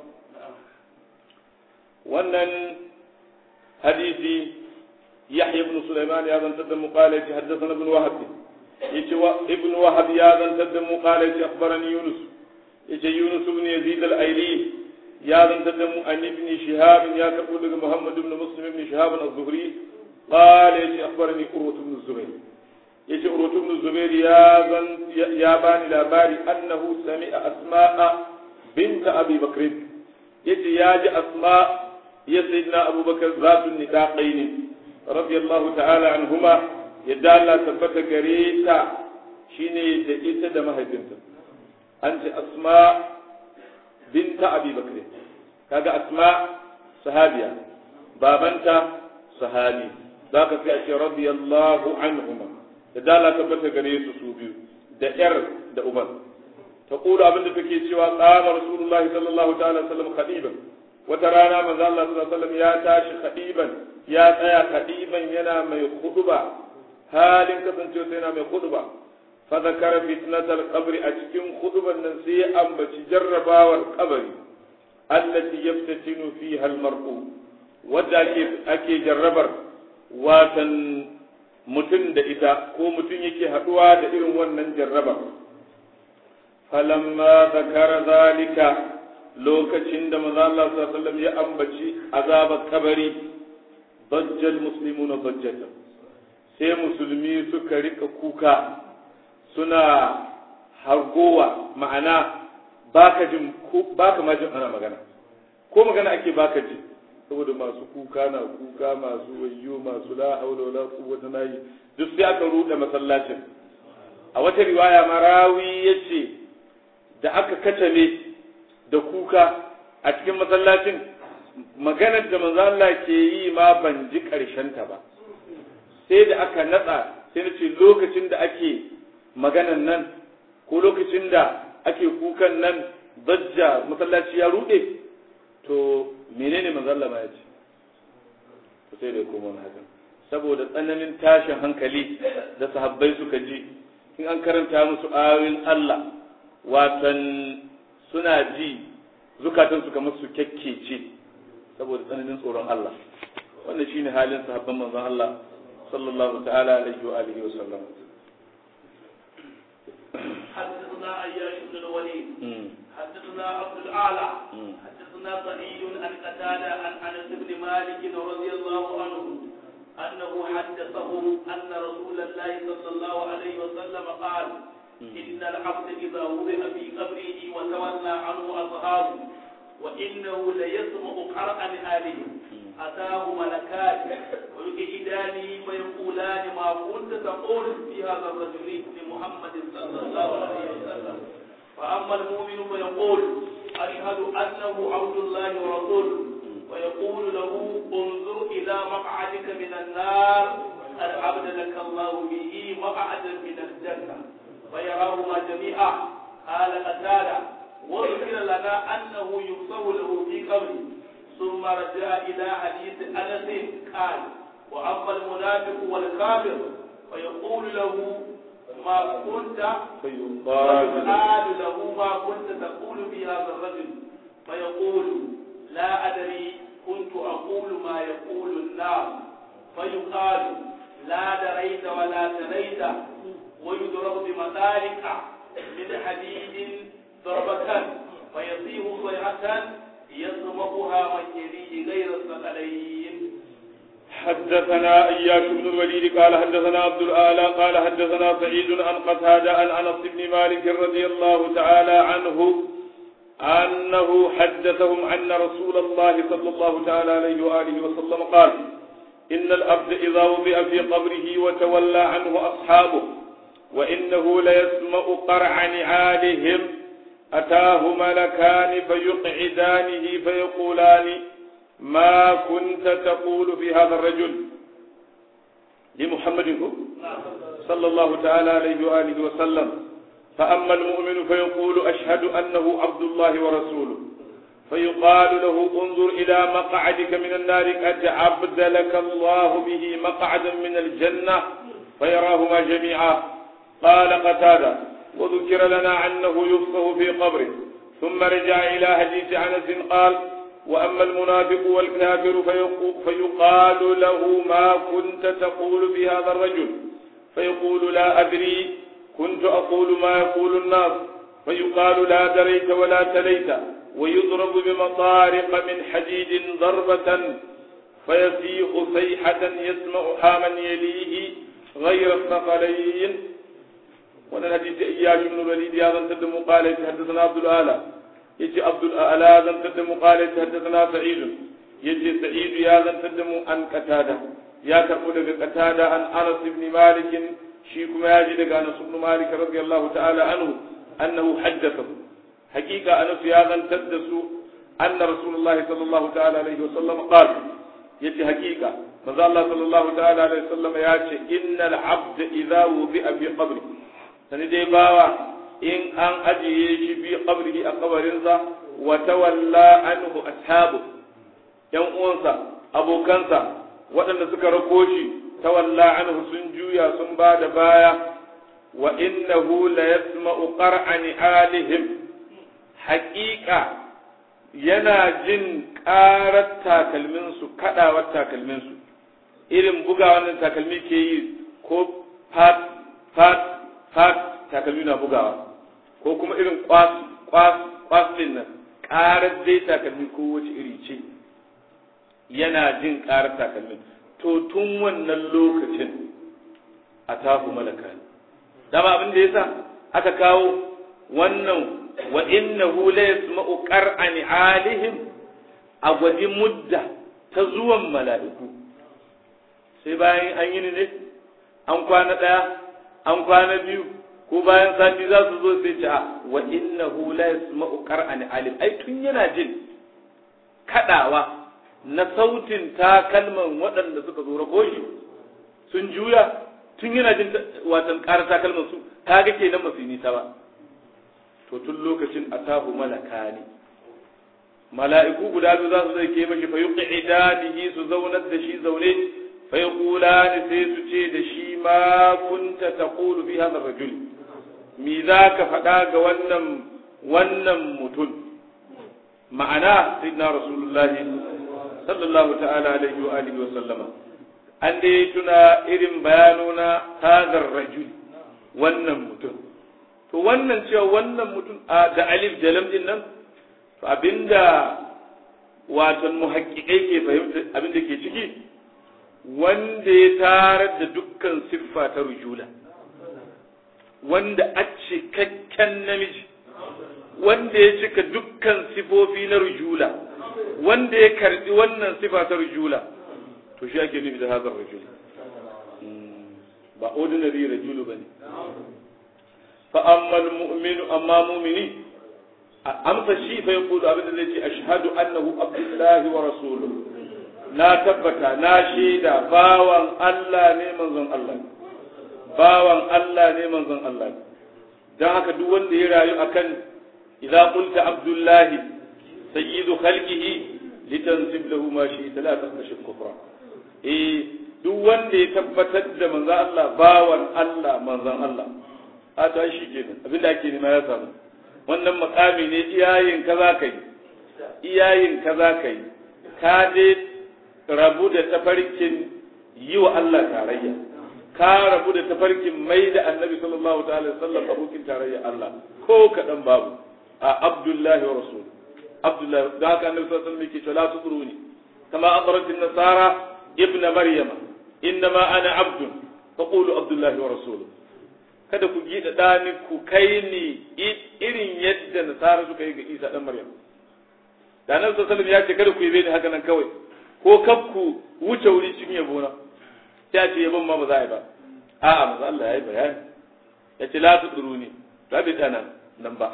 wannan hadisi yahya ibn sulaiman ya zantar da muqala yace haddathana ibn wahab yace wa ibn wahab ya zantar da muqala yace akhbarani yunus yace yunus ibn yazid al-aili ya zantar da mu an ibn shihab ya karbo daga muhammad ibn muslim ibn shihab az-zuhri qala yace akhbarani urwa ibn zubair yace urwa ibn zubair ya zan ya bani labari annahu sami'a asma'a bint abi bakr yace ya ji asma' ya sayyidina abubakar zatun nidaqain radiyallahu ta'ala anhuma yadda Allah tabbata gare ta shine da ita da mahaifinta an ce asma binta abi bakr kaga asma sahabiya babanta sahabi zaka sai a ce radiyallahu anhuma da dala tabbata gare su su biyu da yar da uban ta kula abin da take cewa qama rasulullahi sallallahu ta'ala sallam khadiban wata rana manzo Allah sallallahu alaihi wasallam ya tashi khadiban ya tsaya khadiban yana mai khutba halin kasancewa sai yana mai khutba fa zakara fitnatal qabri a cikin khutban nan sai ya ambaci jarrabawar kabari allati yaftatinu fiha almar'u wadda ake ake jarrabar watan mutum da ita ko mutum yake haduwa da irin wannan jarrabar falamma zakara zalika lokacin da manzo Allah sallallahu alaihi wasallam ya ambaci azabar kabari dajjal muslimuna dajjata sai musulmi suka rika kuka suna hargowa ma'ana baka jin baka ma jin ana magana ko magana ake baka ji saboda masu kuka na kuka masu wayyo masu la haula wala quwwata nayi duk sai aka rude masallacin a wata riwaya marawi yace da aka katame da kuka a cikin masallacin maganar da manzo Allah ke yi ma ban ji karshen ta ba sai da aka natsa sai na ce lokacin da ake maganan nan ko lokacin da ake kukan nan dajja masallaci ya rude to menene manzo Allah ma ya ce to sai da kuma hakan saboda tsananin tashin hankali da sahabbai suka ji in an karanta musu ayoyin Allah watan suna ji zukatansu kamar su kyakkece saboda tsananin tsoron Allah wannan shine halin sahabban manzon Allah sallallahu ta'ala alaihi wa alihi wa sallam
حدثنا عياش بن الوليد حدثنا عبد الاعلى حدثنا سعيد عن قتاده عن انس بن مالك رضي الله عنه انه حدثه ان رسول الله صلى الله عليه وسلم قال ان العبد اذا وضع في قبره وتولى عنه اصحابه وانه ليسمع قرأ آله أتاه ملكان ويقعدانه فيقولان ما كنت تقول في هذا الرجل لمحمد صلى الله عليه وسلم فأما المؤمن فيقول أشهد أنه عبد الله ورسوله ويقول له انظر إلى مقعدك من النار قد أبدلك الله به مقعدا من الجنة فيراهما جميعا قال قتادة وذكر لنا أنه يبصر له في قبره ثم رجع إلى حديث أنس قال وأما المنافق والكافر فيقول له ما كنت فيقال له ما كنت تقول في هذا الرجل فيقول لا أدري كنت أقول ما يقول الناس فيقال لا دريت ولا تليت ويضرب بمثالك من حديد ضربة فيصيح صيحة يسمعها من يليه غير الثقلين
حدثنا اياش بن الوليد قال حدثنا عبد الاعلى قال حدثنا سعيد عن قتادة عن انس بن مالك رضي الله تعالى عنه انه حدثهم ان رسول الله صلى الله تعالى عليه واله وسلم قال ان العبد اذا وضع في قبره وتولى عنه اصحابه وانه ليسمع قرع نعالهم أتاه ملكان فيقعدانه فيقولان ما كنت تقول في هذا الرجل لمحمد صلى الله تعالى عليه وآله وسلم فأما المؤمن فيقول أشهد أنه عبد الله ورسوله فيقال له انظر إلى مقعدك من النار قد أبدلك الله به مقعدا من الجنة فيراهما جميعا قال قتاده وذكر لنا أنه يفصه في قبره ثم رجع إلى حديث أنس قال وأما المنافق والكافر فيقال له ما كنت تقول في هذا الرجل فيقول لا أدري كنت أقول ما يقول الناس فيقال لا دريت ولا تليت ويضرب بمطارق من حديد ضربة فيسيح صيحة يسمعها من يليه غير الثقلين wannan hadisi Iyyash ibn Walid ya zantar da mu qala haddathana Abdul Ala yace Abdul Ala zantar da mu qala haddathana Sa'id yace Sa'id ya zantar da mu an Qatada ya karbo daga Qatada an Anas ibn Malik shi kuma ya ji daga Anas ibn Malik radiyallahu ta'ala anhu annahu haddathahu hakika anas ya zantar da su anna rasulullah sallallahu ta'ala alaihi wasallam qala yace hakika manzo Allah sallallahu ta'ala alaihi wasallam ya ce innal abd idza wudi'a fi qabri sani dai bawa in an ajiye shi fi qabrihi a kabarinsa wa tawalla anhu ashabu yan uwansa abokansa waɗanda suka rako shi tawalla anhu sun juya sun ba da baya wa innahu la yasma'u qar'an alihim haqiqa yana jin ƙarar takalminsu kaɗawar takalminsu irin buga wannan takalmi ke yi ko fat fat fat takalmi na bugawa ko kuma irin kwas kwas kwas din nan ƙarar dai takalmi ko wace iri ce yana jin ƙarar takalmin to tun wannan lokacin a tahu malaka ne dama abin da yasa aka kawo wannan wa innahu la yasma'u qar'an alihim a gwadi mudda ta zuwan mala'iku sai bayan an yi ne an kwana ɗaya an kwana biyu ko bayan sati za su zo sai ce a wa innahu la yasma'u qar'an alim ai tun yana jin kadawa na sautin takalman waɗanda suka zo rako shi sun juya tun yana jin watan ƙarar takalman su kaga kenan masu nisa ba to tun lokacin atahu malaka ne mala'iku guda biyu za su zai ke mashi fa yuqidanihi su zaunar da shi zaune fa yaqulani sai su ce da shi ma kunta taqulu fi hadha ar-rajul mi za ka faɗa ga wannan wannan mutum ma'ana sayyidina rasulullahi sallallahu ta'ala alaihi wa alihi wa sallama an dai tuna irin bayanona hadha ar-rajul wannan mutum to wannan cewa wannan mutum da alif da lam din nan to abinda watan muhaqqiqai ke fahimta abinda ke ciki wanda ya tarar da dukkan siffa ta rujula wanda a cikakken namiji wanda ya cika dukkan sifofi na rujula wanda ya karbi wannan sifa ta rujula to shi ake nufi da hazar rujula ba ordinary rajulu bane fa amma almu'minu amma mu'mini amsa shi fa yaqulu abin da zai ce ashhadu annahu abdullahi wa rasuluhu na tabbata na shaida bawan Allah ne manzon Allah bawan Allah ne manzon Allah dan haka duk wanda ya rayu akan idza qulta abdullahi sayyidu khalqihi litansib lahu ma shi la taqash kufra eh duk wanda ya tabbatar da manzon Allah bawan Allah manzon Allah a ta shi kenan abinda ake nema ya samu wannan makami ne iyayin ka za ka yi iyayin ka za ka yi ka dai rabu da tafarkin yi wa Allah tarayya ka rabu da tafarkin mai da annabi sallallahu ta'ala sallam abokin tarayya Allah ko kaɗan babu a abdullahi wa rasul abdullahi da haka annabi sallallahu alaihi wasallam yake cewa la tudruni kama adratin nasara ibna maryama innama ana abdun faqulu abdullahi wa rasuluhu kada ku gida ɗani ku kai ni irin yadda nasara suka yi ga isa ɗan maryam da nan sallallahu ya ce kada ku yi ni haka nan kawai ko kaf ku wuce wuri cikin yabo na ya ce yabon ma ba za a yi ba a'a maza Allah ya yi bayani ya ce la tuduru ni ba bai tsana nan ba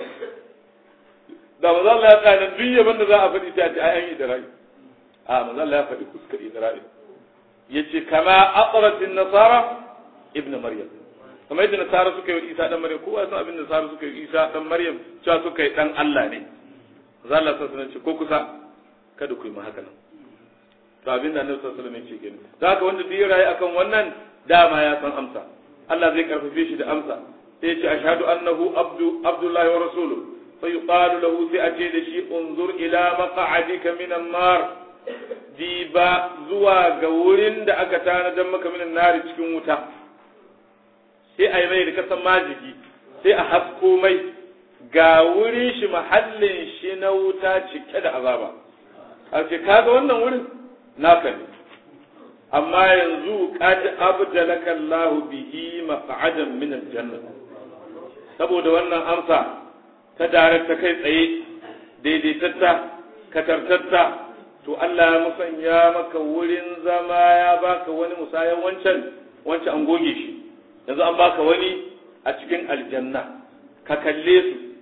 da maza Allah ya tsaya nan duk yabon da za a faɗi sai a ce ai an yi da rai a maza Allah ya faɗi fuskar Isra'il ya ce kama aqratin nasara ibn maryam kamar yadda nasara suka yi isa dan maryam kowa san abin da nasara suka yi isa dan maryam cewa suka yi dan Allah ne za Allah sa ce ko kusa kada ku yi ma haka nan to abin da Annabi sallallahu alaihi wasallam ya ce kenan da haka wanda bai rayu akan wannan dama ya san amsa Allah zai karfafe shi da amsa sai ya ce ashhadu annahu abdu abdullahi wa rasuluhu fa yuqalu lahu sai a ce da shi unzur ila maq'adika minan nar diba zuwa ga wurin da aka tanadar maka minan nari cikin wuta sai a yi mai da kasan majigi sai a hasko mai ga wurin shi mahallin shi na wuta cike da azaba a ce kaga wannan wurin naka ne amma yanzu qad abdalaka Allah bihi maq'adan min aljanna saboda wannan amsa ta dare ta kai tsaye daidaitatta katartatta to Allah ya musanya maka wurin zama ya baka wani musayan wancan wancan an goge shi yanzu an baka wani a cikin aljanna ka kalle su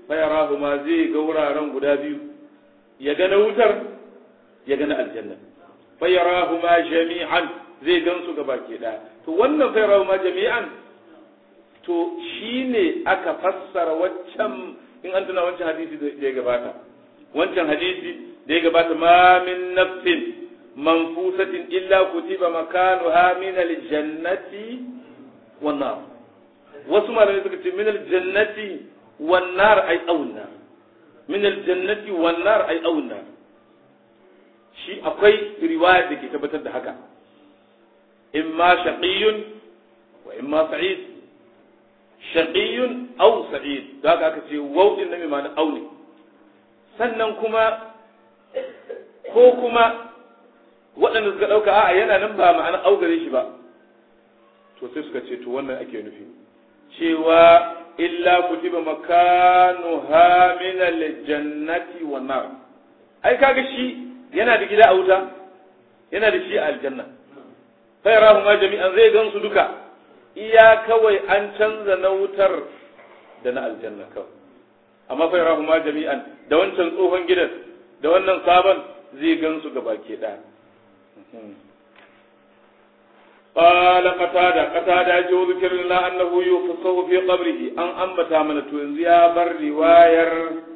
fayarahu ma zai ga wuraren guda biyu ya ga na wutar ya ga na aljanna fayarahu ma jami'an zai gansu gaba ke ɗaya to wannan fayarahu ma jami'an to shine aka fassara waccan in an tuna wancan hadisi da ya gabata wancan hadisi da ya gabata ma min nafsin manfusatin illa kutiba makanuha min aljannati wan nar wasu malamai suka ce min aljannati wan nar ay auna min aljannati wan nar ay auna shi akwai riwaya da ke tabbatar da haka imma shaqiyyun wa imma sa'id shaqiyyun aw sa'id da haka aka ce waw din na mai ma'ana aune sannan kuma ko kuma waɗanda suka ɗauka a'a yana nan ba ma'ana augare shi ba to sai suka ce to wannan ake nufi cewa illa kutiba makanuha min aljannati wan nar ai kaga shi yana da gida a wuta yana da shi a aljanna fa yarahu ma jami'an zai gansu duka iya kawai an canza na wutar da na aljanna kawai amma fa yarahu ma jami'an da wancan tsohon gidan da wannan sabon zai gansu gaba ke ɗaya قال قتادة قتادة جو ذكر لنا أنه يفصه في قبره أن أنبتا من تنزي يا بر رواير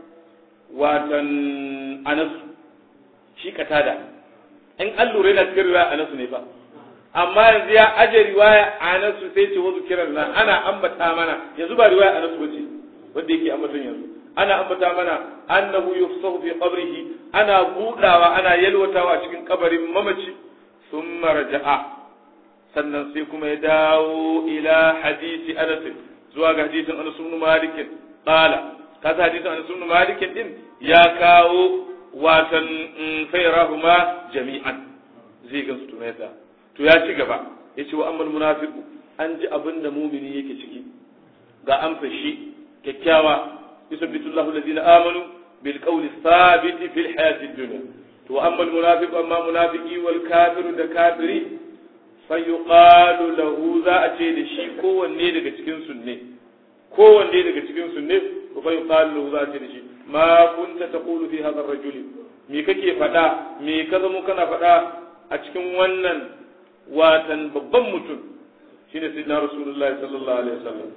واتن أنس شي قتادة إن قالوا رينا ذكر لنا أنس نفا amma yanzu ya aje riwaya Anas sai ce wa zikiran nan ana ambata mana yanzu ba riwaya Anas bace wanda yake ambaton yanzu ana ambata mana annahu yufsahu fi qabrihi ana budawa ana yalwatawa cikin kabarin mamaci thumma raja'a sannan sai kuma ya dawo ila hadisi Anas zuwa ga hadisin Anas ibn Malik qala kaza hadisin Anas ibn Malik din ya kawo watan fayrahuma jami'an zai gansu tunayta to ya ci gaba yace wa ammal munafiqu an ji abin da mumini yake ciki ga an fashi kyakkyawa yusabbitu Allahu alladhina amanu bil qawli thabit fil hayati dunya to amma al munafiqu amma munafiqi wal kafiru da kafiri fayuqalu lahu za a ce da shi kowanne daga cikin sunne kowanne daga cikin sunne to fayuqalu lahu za a ce da shi ma kunta taqulu fi hadha ar-rajul me kake faɗa me ka zamo kana faɗa a cikin wannan watan babban mutum shine sayyidina rasulullahi sallallahu alaihi wasallam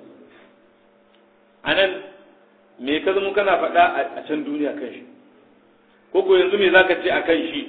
anan me ka zamo kana faɗa a can duniya kan shi ko ko yanzu me zaka ce akan shi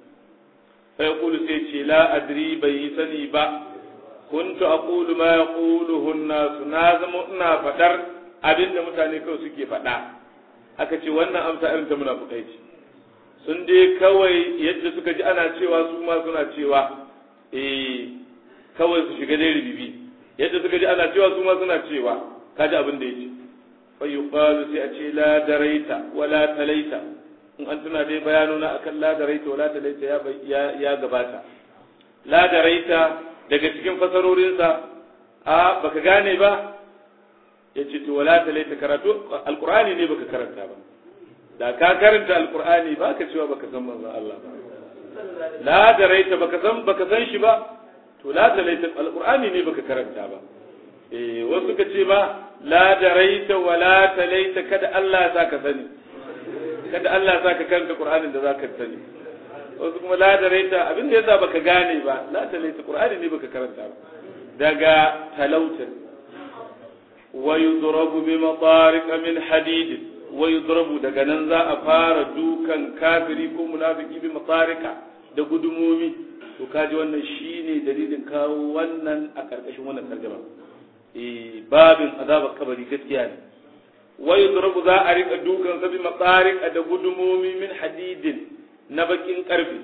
fa yaqulu sai ce la adri bai sani ba kuntu aqulu ma yaquluhu an-nas na zama ina faɗar abinda mutane kawai suke faɗa aka ce wannan amsa irin ta munafukai ce sun dai kawai yadda suka ji ana cewa su ma suna cewa eh kawai su shiga dai ribibi yadda suka ji ana cewa su ma suna cewa kaji abin da yake fa yuqalu sai a ce la daraita wala talaita in an tuna dai bayanuna akan la daraita wala talaita ya ya gabata la daraita daga cikin fasarorinsa a baka gane ba yace to wala talaita karatu alqur'ani ne baka karanta ba da ka karanta alqur'ani ba ka cewa baka san manzon Allah ba la daraita baka san baka san shi ba to la talaita alqur'ani ne baka karanta ba eh wasu ka ce ma la daraita wa la talaita kada Allah ya saka sani kada Allah ya saka karanta qur'anin da zaka sani wasu kuma la daraita abin da yasa baka gane ba la talaita qur'ani ne baka karanta ba daga talautan wa yudrabu bi matariq min hadid wa yudrabu daga nan za a fara dukan kafiri ko munafiki bi matarika da gudumomi to kaji wannan shine dalilin kawo wannan a karkashin wannan tarjuma eh babin azabar kabari gaskiya ne wa yudrabu za a rika dukan sa bi matarika da gudumomi min hadidin na bakin karfi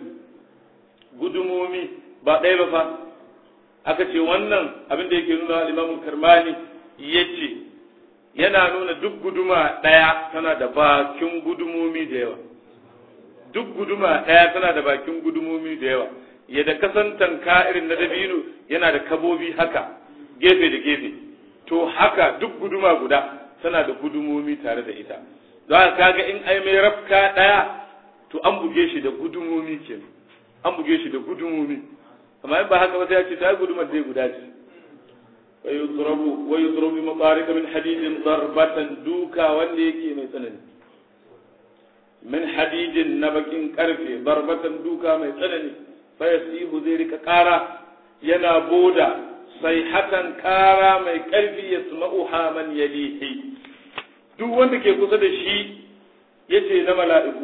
gudumomi ba ɗaya ba fa aka ce wannan abin da yake nuna al-Imam Karmani yace yana nuna duk guduma ɗaya tana da bakin gudumomi da yawa duk guduma ɗaya tana da bakin gudumomi da yawa yadda kasantan irin na dabino yana da kabobi haka gefe da gefe to haka duk guduma guda tana da gudumomi tare da ita don kaga in ai mai rafka ɗaya to an buge shi da gudumomi kenan an buge shi da gudumomi amma in ba haka ba sai ya ce ta gudumar dai guda ce ويضرب ويضرب مطارق من حديد ضربة دوكا وليكي ميتنن من حديد نبك كرفي ضربة دوكا ميتنن فيسيه ذلك كارا ينا بودا صيحة كارا مي كرفي يسمعها من يليه duk wanda ke kusa da shi yace na mala'iku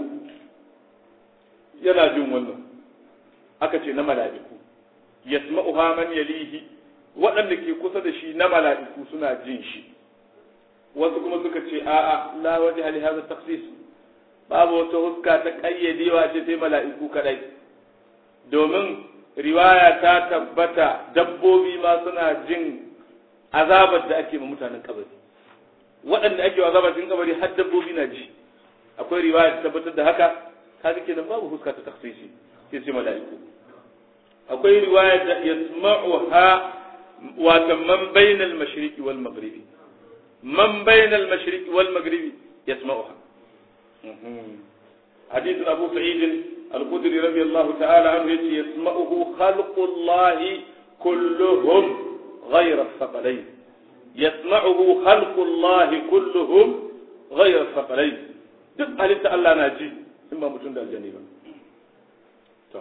yana jin wannan aka ce na mala'iku yasma'uha man yalihi waɗanda ke kusa da shi na mala'iku suna jin shi wasu kuma suka ce a'a la waje hali haza tafsis babu wata huska ta ƙayyadewa ce sai mala'iku kadai domin riwaya ta tabbata dabbobi ma suna jin azabar da ake ma mutanen kabari waɗanda ake wa azabar cikin kabari har dabbobi na ji akwai riwaya ta tabbatar da haka kaga kenan babu huska ta tafsisi sai sai mala'iku akwai riwaya da yasma'uha wata man bainal mashriqi wal maghribi man bainal mashriqi wal maghribi yasma'uha حديث أبو سعيد الخدري رضي الله تعالى عنه يسمعه خلق الله كلهم غير الثقلين يسمعه خلق الله كلهم غير الثقلين duk halitta Allah na ji in ba mutum da aljani ba to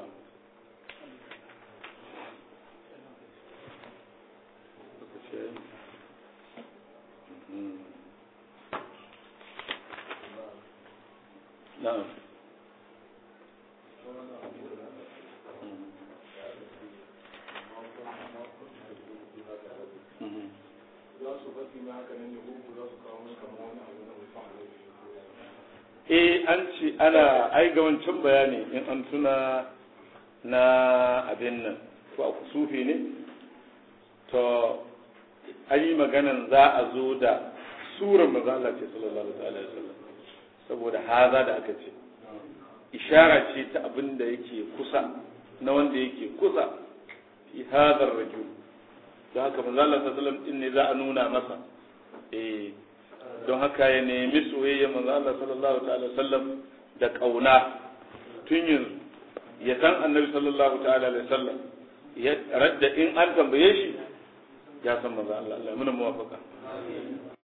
na'am eh an ce ana ai ga wancan bayani in an tuna na abin nan ko a kusufi ne to an yi maganan za a zo da surar maza Allah ce sallallahu alaihi wasallam saboda haza da aka ce ishara ce ta abin da yake kusa na wanda yake kusa fi hadar rajul don haka manzo Allah sallallahu alaihi wasallam din ne za a nuna masa eh don haka ya nemi soyayya manzo Allah sallallahu ta'ala sallam da kauna tun yanzu ya san annabi sallallahu ta'ala alaihi sallam ya radda in an tambaye shi ya san manzo Allah Allah muna muwafaka